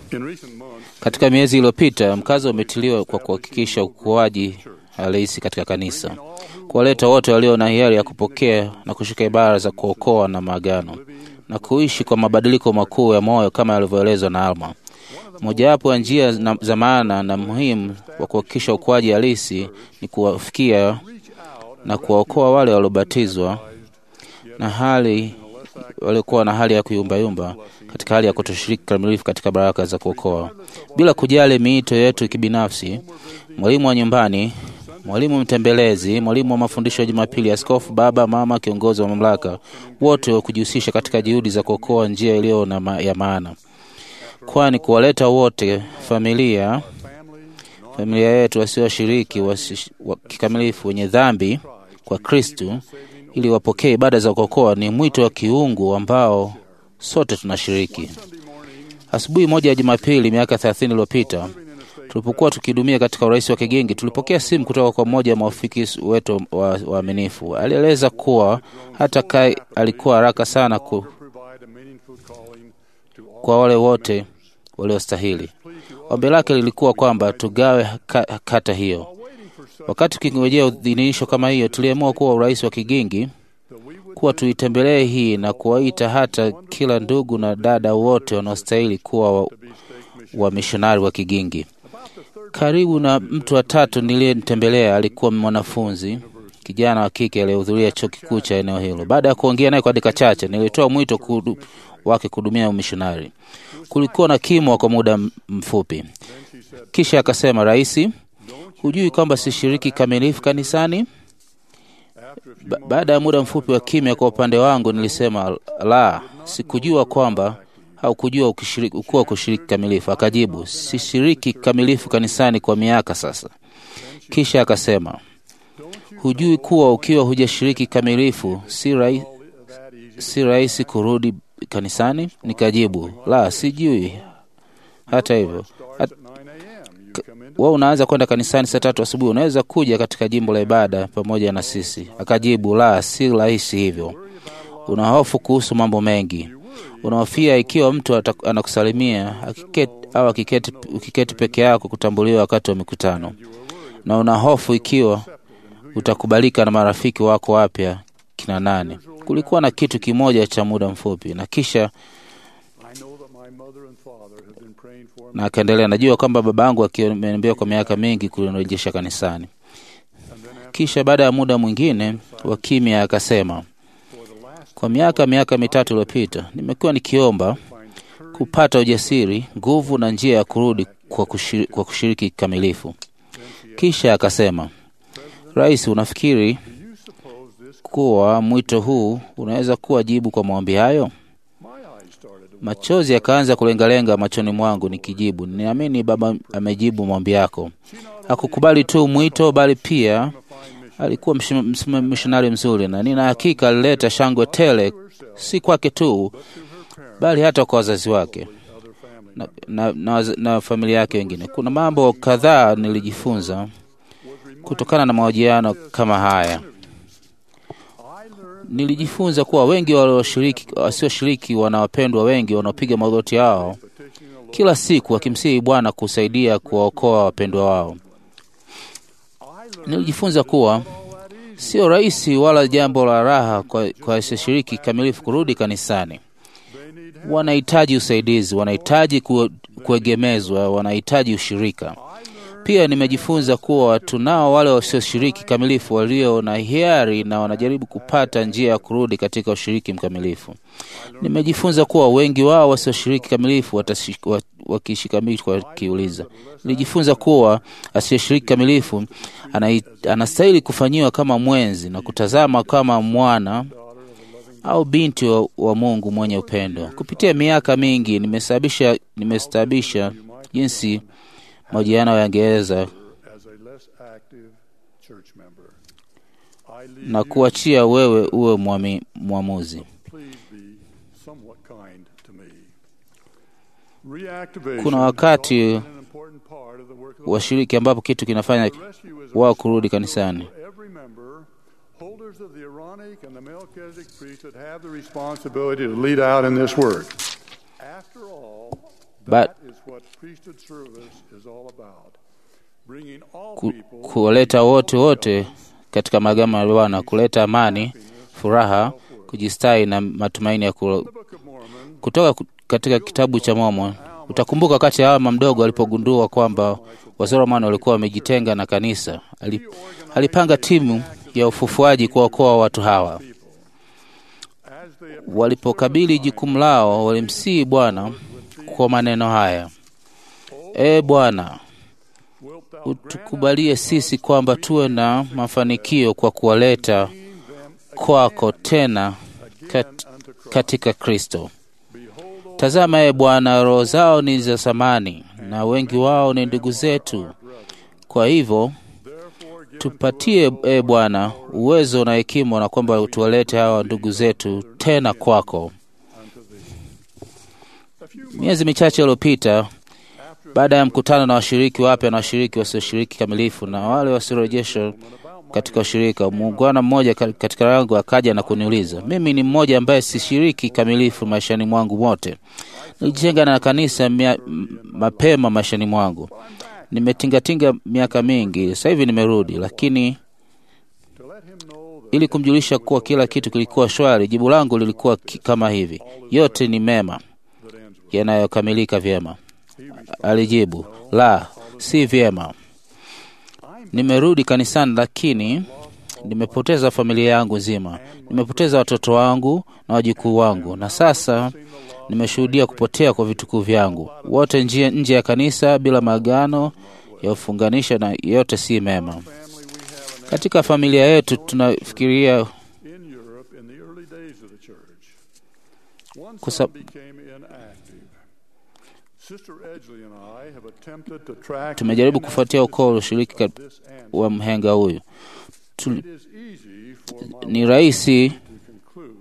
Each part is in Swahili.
Katika miezi iliyopita, mkazo umetiliwa kwa kuhakikisha ukuaji halisi katika kanisa, kuwaleta wote walio na hiari ya kupokea na kushika ibara za kuokoa na maagano na kuishi kwa mabadiliko makuu ya moyo kama yalivyoelezwa na Alma. Mojawapo ya njia na- za maana na muhimu wa kuhakikisha ukuaji halisi ni kuwafikia na kuwaokoa wale waliobatizwa na hali waliokuwa na hali ya kuyumbayumba katika hali ya kutoshiriki kikamilifu katika baraka za kuokoa, bila kujali miito yetu kibinafsi. Mwalimu wa nyumbani, mwalimu mtembelezi, mwalimu wa mafundisho ya Jumapili, askofu, baba, mama, kiongozi wa mamlaka, wote wa kujihusisha katika juhudi za kuokoa njia iliyo na ma ya maana, kwani kuwaleta wote familia familia yetu wasioshiriki wasi- wa kikamilifu wenye dhambi kwa Kristu ili wapokee ibada za kuokoa ni mwito wa kiungu ambao sote tunashiriki. Asubuhi moja ya Jumapili miaka 30 iliyopita tulipokuwa tukihudumia katika urais wa Kigingi, tulipokea simu kutoka kwa mmoja wa maafiki wetu wa- waaminifu. Alieleza kuwa hata Kai alikuwa haraka sana ku, kwa wale wote waliostahili. Ombi lake lilikuwa kwamba tugawe ka, kata hiyo. Wakati tukingojea udhinisho kama hiyo, tuliamua kuwa urais wa Kigingi kuwa tuitembelee hii na kuwaita hata kila ndugu na dada wote wanaostahili kuwa wa, wa mishonari wa Kigingi. Karibu na mtu wa tatu niliyemtembelea alikuwa mwanafunzi kijana wa kike aliyehudhuria chuo kikuu cha eneo hilo. Baada ya kuongea naye kwa dakika chache, nilitoa mwito kudu, wake kuhudumia umishonari. Kulikuwa na kimwa kwa muda m- mfupi, kisha akasema, Raisi, hujui kwamba sishiriki kamilifu kanisani? Ba baada ya muda mfupi wa kimya kwa upande wangu, nilisema la, sikujua kwamba au kujua ukishiriki, ukuwa kushiriki kamilifu. Akajibu, sishiriki kamilifu kanisani kwa miaka sasa. Kisha akasema, hujui kuwa ukiwa hujashiriki kamilifu si rai, si rahisi kurudi kanisani? Nikajibu, la, sijui. Hata hivyo hat, wewe unaanza kwenda kanisani saa tatu asubuhi, unaweza kuja katika jimbo la ibada pamoja na sisi? Akajibu, la, si rahisi hivyo. Una hofu kuhusu mambo mengi, unahofia ikiwa mtu ata- anakusalimia akiketi, au akiketi, ukiketi peke yako kutambuliwa wakati wa mikutano, na una hofu ikiwa utakubalika na marafiki wako wapya kina nane. Kulikuwa na kitu kimoja cha muda mfupi, na kisha na akaendelea, najua kwamba baba yangu akiniambia kwa miaka mingi kunirejesha kanisani. Kisha baada ya muda mwingine wa kimya akasema, kwa miaka miaka mitatu iliyopita nimekuwa nikiomba kupata ujasiri, nguvu na njia ya kurudi kwa kushiriki, kwa kushiriki kikamilifu. Kisha akasema, Rais, unafikiri kuwa mwito huu unaweza kuwa jibu kwa maombi hayo? Machozi yakaanza kulengalenga machoni mwangu nikijibu, ninaamini Baba amejibu maombi yako. Hakukubali tu mwito, bali pia alikuwa mishonari mzuri, na nina hakika alileta shangwe tele, si kwake tu, bali hata kwa wazazi wake na, na, na, na familia yake wengine. Kuna mambo kadhaa nilijifunza kutokana na mahojiano kama haya. Nilijifunza kuwa wengi walioshiriki wasioshiriki wana wapendwa wengi wanaopiga magoti yao kila siku wakimsihi Bwana kusaidia kuwaokoa wapendwa wao. Nilijifunza kuwa sio rahisi wala jambo la raha kwa, kwa wasioshiriki kamilifu kurudi kanisani. Wanahitaji usaidizi, wanahitaji ku, kuegemezwa, wanahitaji ushirika. Pia nimejifunza kuwa tunao wale wasioshiriki kamilifu walio na hiari na wanajaribu kupata njia ya kurudi katika ushiriki mkamilifu. Nimejifunza kuwa wengi wao wasioshiriki kamilifu wakishikamilifu wakiuliza. Nilijifunza kuwa asiyeshiriki kamilifu anastahili kufanyiwa kama mwenzi na kutazama kama mwana au binti wa, wa Mungu mwenye upendo. Kupitia miaka mingi nimesababisha nimestabisha jinsi mahojiano yangeweza na kuachia wewe uwe mwami, mwamuzi. Kuna wakati washiriki ambapo kitu kinafanya wao kurudi kanisani. Holders of the Aaronic and the Melchizedek priesthood have the responsibility to lead out in this work. After all, But that is what priesthood service is all about. Bringing all ku, people kuwaleta wote wote katika magama ya Bwana, kuleta amani, furaha, kujistahi na matumaini ya ku, Book of Mormon, kutoka ku- katika kitabu cha Mormon. Utakumbuka wakati Alma mdogo alipogundua kwamba Wazoromani walikuwa wamejitenga na kanisa, ali- alipanga timu ya ufufuaji kuwaokoa watu hawa. as they Walipokabili jukumu lao, walimsihi Bwana kwa maneno haya: E Bwana, wilt thou utukubalie sisi kwamba tuwe na mafanikio kwa kuwaleta kwako tena kat, katika Kristo. Tazama, e Bwana, roho zao ni za thamani na wengi wao ni ndugu zetu. Kwa hivyo tupatie, e Bwana, uwezo na hekima, na kwamba tuwalete hawa ndugu zetu tena kwako. Miezi michache iliyopita, baada ya mkutano na washiriki wapya na washiriki wasioshiriki kamilifu na wale wasiorejeshwa katika ushirika, muungwana mmoja ka- katika yangu akaja na kuniuliza, mimi ni mmoja ambaye sishiriki kamilifu maishani mwangu mote. Nilijitenga na kanisa mia, m- mapema maishani mwangu, nimetingatinga miaka mingi, sasa hivi nimerudi, lakini to let him know that ili kumjulisha kuwa kila kitu kilikuwa shwari, jibu langu lilikuwa ki- kama hivi: yote ni mema yanayokamilika vyema. Alijibu, la, si vyema. Nimerudi kanisani, lakini nimepoteza familia yangu nzima, nimepoteza watoto wangu na wajukuu wangu, na sasa nimeshuhudia kupotea kwa vitukuu vyangu wote njia nje ya kanisa bila maagano ya ufunganisha, na yote si mema. Katika familia yetu tunafikiria in Europe in the early days of the church, one Kwa son sab- became inactive. Sister Edgley and I have attempted to track tumejaribu kufuatia ukoo wa ushiriki ka- this answer. wa mhenga huyu. Tu, It is easy for my ni rahisi to conclude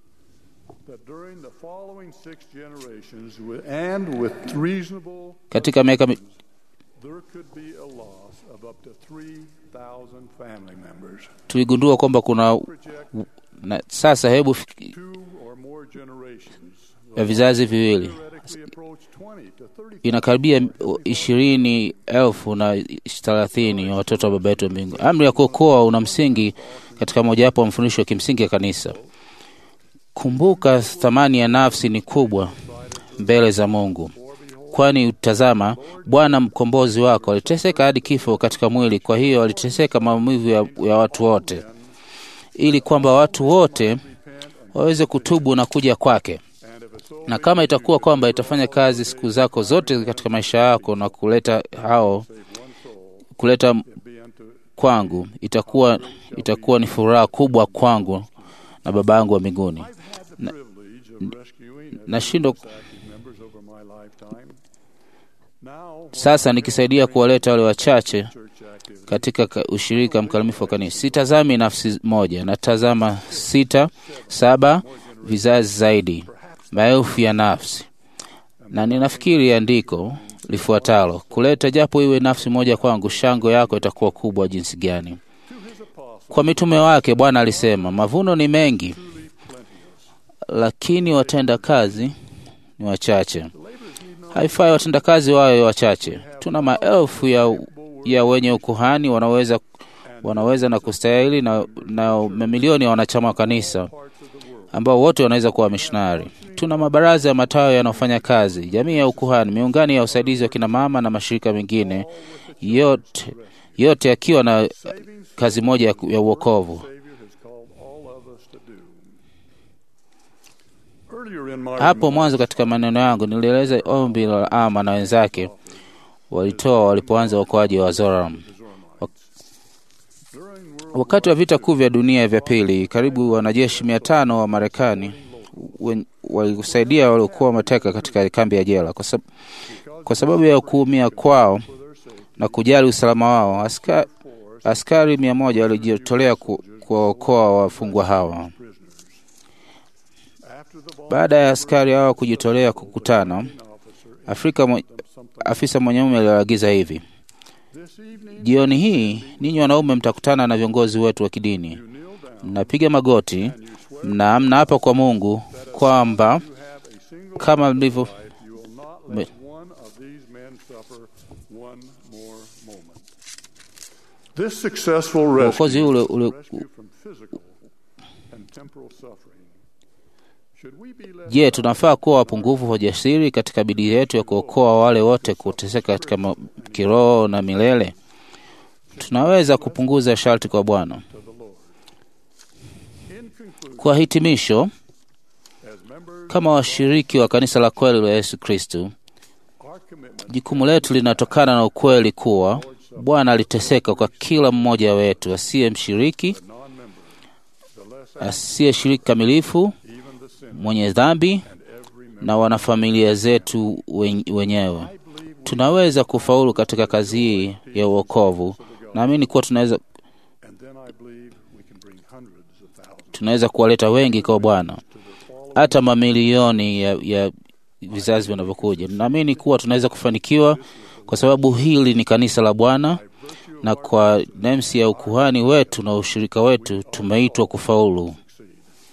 that during the following six generations, with, and with reasonable, katika miaka mi- there could be a loss of up to 3,000 family members. tuligundua kwamba kuna Project na sasa, hebu fiki- two or more generations. ya vizazi viwili Theoretically approach 20 to 30 inakaribia ishirini elfu na thelathini ya watoto wa baba yetu wa mbingu. Amri ya kuokoa una msingi katika mojawapo wa mafundisho ya kimsingi ya kanisa. Kumbuka, thamani ya nafsi ni kubwa mbele za Mungu, kwani tazama, Bwana mkombozi wako aliteseka hadi kifo katika mwili. Kwa hiyo aliteseka maumivu ya, ya watu wote, ili kwamba watu wote waweze kutubu na kuja kwake na kama itakuwa kwamba itafanya kazi siku zako zote katika maisha yako na kuleta hao kuleta be unto kwangu, itakuwa itakuwa ni furaha kubwa kwangu na Baba yangu wa mbinguni. the privilege of rescuing Nashindwa active members over my lifetime. Now, sasa nikisaidia kuwaleta wale wachache church active katika ka- ushirika mkamilifu wa kanisa. Sitazami nafsi moja, natazama sita, saba vizazi zaidi, maelfu ya nafsi, na ninafikiri andiko lifuatalo, kuleta japo iwe nafsi moja kwangu, shangwe yako itakuwa kubwa jinsi gani. Kwa mitume wake Bwana alisema, mavuno ni mengi, lakini watenda kazi ni wachache. Haifai watenda kazi wawe wachache. Tuna maelfu ya, ya wenye ukuhani wanaweza, wanaweza na kustahili na, na mamilioni ya wanachama wa kanisa ambao wote wanaweza kuwa wamishonari. Tuna mabaraza ya matawi yanayofanya kazi, jamii ya ukuhani, miungano ya usaidizi wa kina mama na mashirika mengine, yote yote yakiwa na kazi moja ya, ya uokovu. Savior has called all of us to do. Earlier in my Hapo mwanzo katika maneno yangu nilieleza ombi la Ama na wenzake walitoa walipoanza uokoaji wa Zoram. during World Wakati wa vita kuu vya dunia vya pili, karibu wanajeshi mia tano wa Marekani wen- walisaidia waliokuwa mateka katika kambi ya jela. Kwa, sab kwa sababu ya kuumia kwao na kujali usalama wao, aska askari mia moja walijitolea ku- kuwaokoa wafungwa hawa. after the bomb Baada ya askari hawa kujitolea kukutana, officer Afrika mwe, something afisa mwanaume aliwaagiza hivi: this evening jioni hii ninyi wanaume mtakutana na viongozi wetu wa kidini, you kneel down mnapiga magoti and you swear na mnaapa kwa Mungu kwamba you have a single kama mlivyo life you will not let one of these men suffer one more moment. This successful rescue Uokozi ule, ule, rescue from physical and temporal suffering. Should we be led Je, tunafaa kuwa wapungufu wa jasiri katika bidii yetu ya kuokoa wale wote kuteseka katika ma- kiroho na milele? Tunaweza kupunguza sharti kwa Bwana. to the Lord? In conclusion, Kwa hitimisho, as members, kama washiriki wa kanisa la kweli la Yesu Kristu, our commitment jukumu letu linatokana na ukweli kuwa Bwana aliteseka kwa kila mmoja wetu, asiye mshiriki, non-members, the less asiyeshiriki kamilifu, even the sinner, mwenye dhambi and every member. na wanafamilia zetu wen- wenyewe. Tunaweza kufaulu katika kazi hii ya uokovu. Naamini kuwa tunaweza, And then I believe we can bring hundreds of thousands tunaweza kuwaleta wengi kwa Bwana, hata mamilioni ya, ya vizazi vinavyokuja. Naamini kuwa tunaweza kufanikiwa kwa sababu hili ni kanisa la Bwana, na kwa nemsi ya ukuhani wetu na ushirika wetu tumeitwa kufaulu.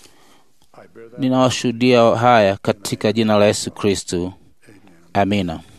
I bear that Ninawashuhudia haya katika jina la Yesu Kristu, amina.